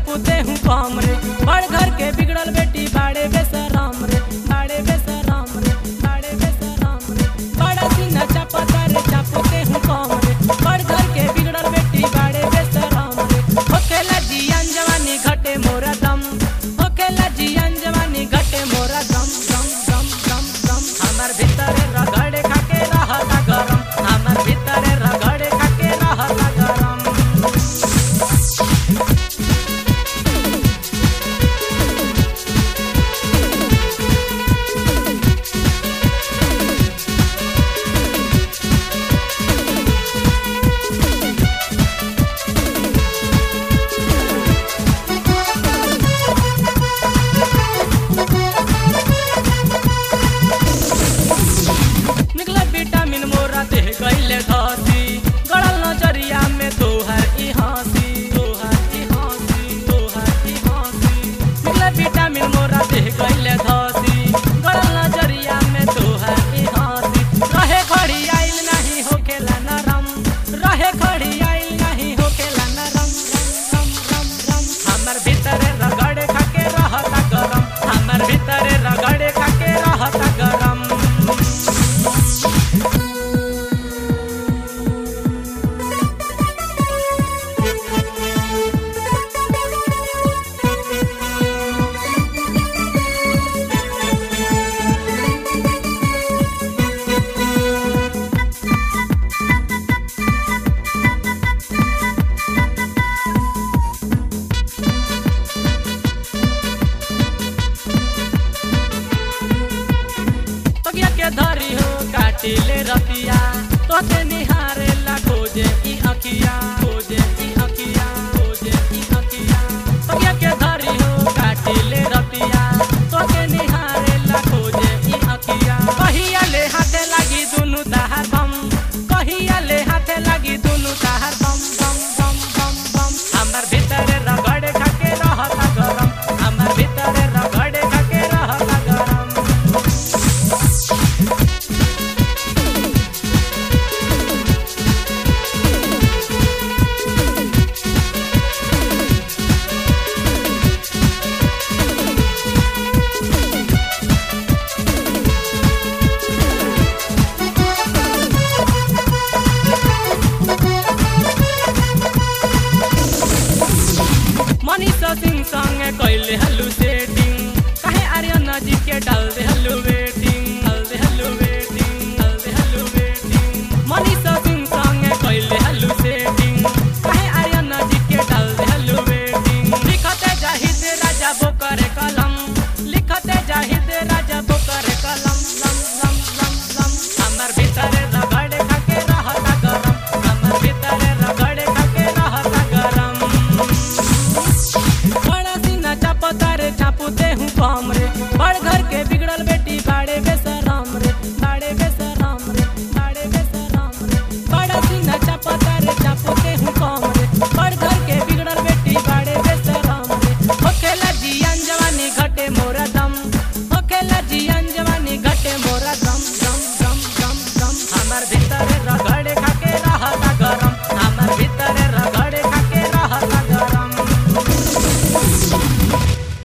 चापूते हूँ कम रे बड़ घर के बिगड़ल बेटी बाड़े बेसराम रे बाड़े बेसराम रे बाड़े बेसराम रे बड़ा सीना चापता रे चापूते हूँ कम रे बड़ घर के बिगड़ल बेटी बाड़े बेसराम रे होखेला जियान जवानी घटे मोरा दम होखेला जियान जवानी घटे मोरा दम दम दम दम दम हमर भीतरे रगड़े खाके रहता गरम हमर भीतरे रगड़े खाके रहता गरम निकले विटामिन मोरा देह गईले धसी गड़ल नजरिया में तोहर ई हंसी तोहर ई हंसी तोहर ई हंसी निकले विटामिन मोरा देह गईले धसी गड़ल नजरिया में तोहर ई हंसी रहे खड़ी आइल नहीं होखेला नरम रहे खड़ी आइल नहीं होखेला नरम रम रम रम हमर भीतरे रगड़े खाके रहता गरम हमर भीतरे रगड़े खाके रहता गरम तगिया के धरी हो काटिले रतिया तोते निहारे ला खोजे ई अखिया खोजे ई अखिया खोजे ई अखिया तगिया के धरी हो काटिले रतिया तोते निहारे ला खोजे ई अखिया कहिया ले हाथे लागी दुनु ताहार बम कहिया ले हाथे लागी दुनु ताहार बम बम बम बम बम हमर भीतरे रगड़े खाके रहता गरम हमर भीतरे रगड़े खाके रहता गरम मनीषा सिंह संगे कैले हलू सेटिंग काहे आर्यन जी के डाल दे